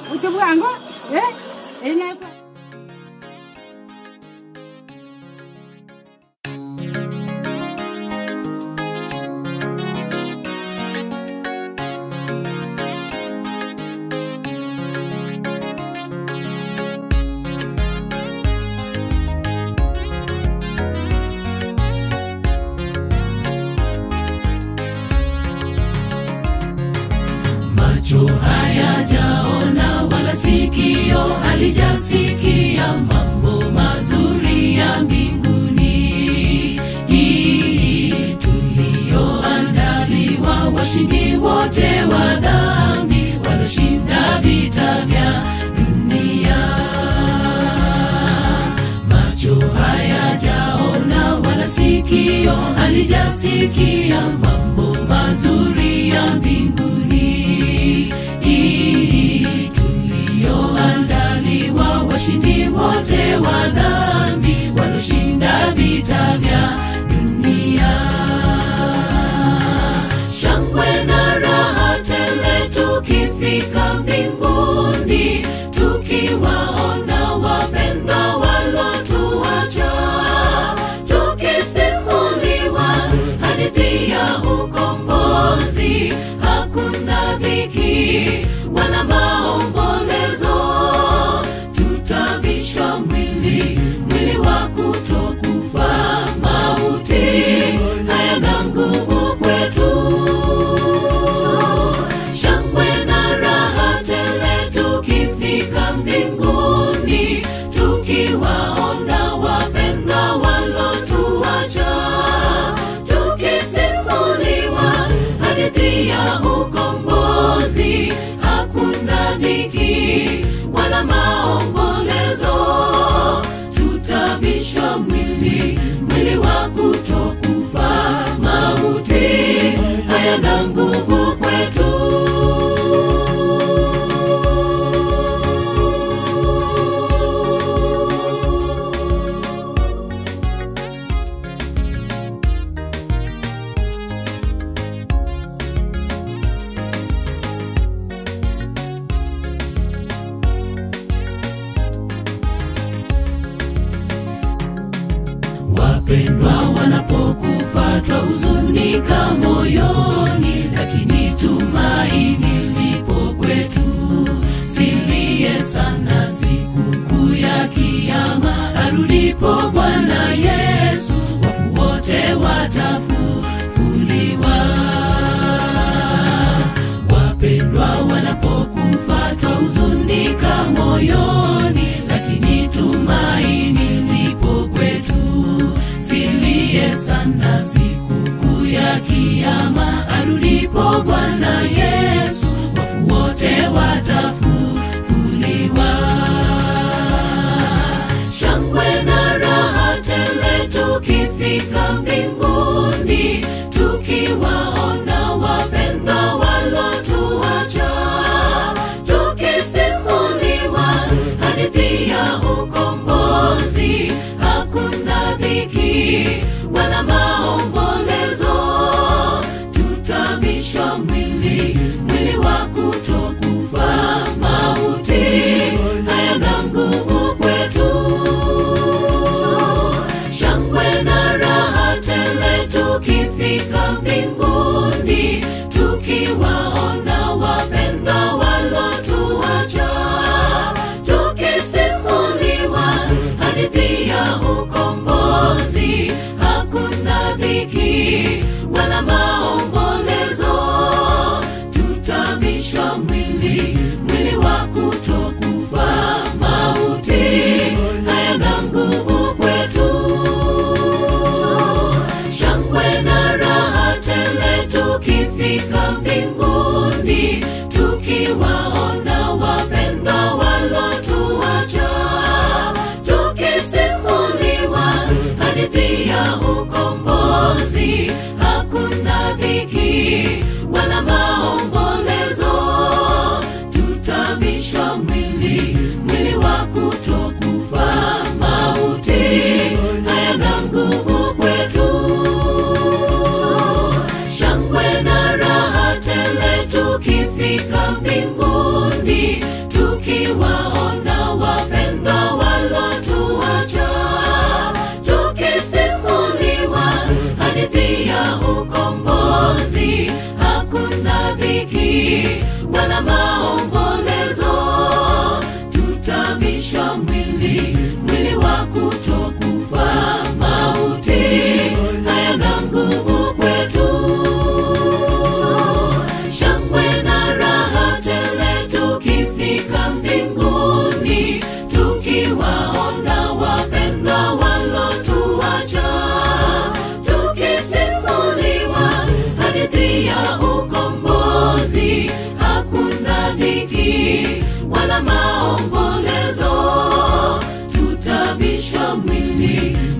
uchibwango eh inekwa macho hayajaona wala sikio halijasikia mambo mazuri ya mbinguni hii tuliyoandaliwa washindi wote wa dhambi walioshinda vita vya dunia macho hayajaona wala sikio halijasikia mambo mazuri ya mbinguni hii tuliyoandaliwa washindi wote wa dhambi walioshinda vita vya dunia shangwe na raha tele tukifika mbinguni tukiwaona wapendwa walotuacha tukisimuliwa hadithi ya ukombozi hakuna dhiki wala maombolezo tutavishwa mwili mwili wa kutokufa mauti hayana nguvu kwetu shangwe na raha tele tukifika mbinguni tukiwaona wapendwa walotuacha tukisimuliwa hadithi ya ukombozi hakuna dhiki wala maombolezo tutavishwa mwili mwili wa kutokufa mauti hayana nguvu kwetu wapendwa wanapokufa twahuzunika moyoni lakini tumaini lipo kwetu silie sana sikukuu ya kiama arudipo bwana yesu wafu wote watafufuliwa wapendwa wanapokufa twahuzunika moyoni lakini tumaini lipo kwetu silie sana sikukuu ya kiama arudipo bwana yesu wafu wote watafufuliwa shangwe na raha tele tukifika mbinguni tukiwaona wapendwa walotuacha tukisimuliwa hadithi ya ukombozi hakuna dhiki wala maombolezo tutavishwa mwili mwili wa kutokufa mauti hayana nguvu kwetu shangwe na raha tele tukifika mbinguni tukiwaona wapendwa walotuacha tukisimuliwa hadithi ya ukombozi hakuna dhiki wala maombolezo tutavishwa mwili mwili wa kutokufa mauti hayana nguvu kwetu shangwe na raha tele tukifika mbinguni tukiwaona wapendwa walotuacha tukisimuliwa hadithi ya ukombozi hakuna dhiki wala maombolezo tutavishwa mwili mwili wa kutokufa mauti hayana nguvu kwetu shangwe na raha tele tukifika mbinguni tuki wala maombolezo tutavishwa mwili mwili wa kutokufa mauti hayana nguvu kwetu shangwe na raha tele tukifika mbinguni tukiwaona wapendwa walotuacha tukisimuliwa hadithi ya ukombozi hakuna dhiki wala maombolezo tutavishwa mwili